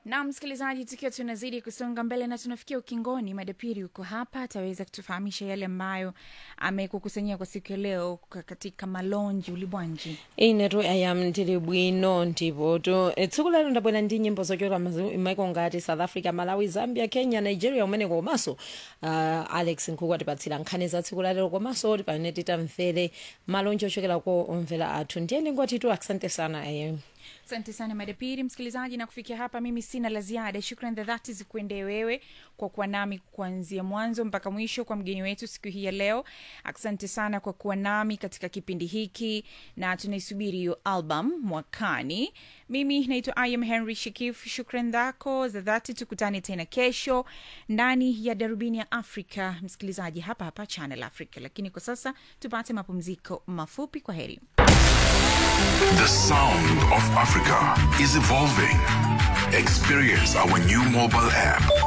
na msikilizaji, tukiwa tunazidi kusonga mbele na tunafikia ukingoni, madapiri uko hapa, ataweza kutufahamisha yale ambayo amekukusanyia kwa siku ya leo k- katika malonji ulibwanji. inetu ayam ndili bwino ndipoto E, tsiku lero ndabwera ndi nyimbo zochokera maiko ngati south africa malawi zambia kenya nigeria umeneko komanso uh, alex nkhuku atipatsira nkhani za tsiku lalero komanso tipane titamvere malonji ochokera ko omvera athu ndiyeni ngwatitu asante sana ayem Asante sana madapiri msikilizaji, na kufikia hapa mimi sina la ziada. Shukran za dhati zikuendee wewe kwa kuwa nami kuanzia mwanzo mpaka mwisho, kwa mgeni wetu siku hii ya leo. Asante sana kwa kuwa nami katika kipindi hiki, na tunaisubiri hiyo album mwakani. Mimi naitwa Im Henry Shikif. Shukran zako za dhati, tukutane tena kesho ndani ya darubini ya Afrika, msikilizaji, hapa hapa Channel Africa. Lakini kwa sasa tupate mapumziko mafupi. Kwa heri. The sound of Africa is evolving. Experience our new mobile app.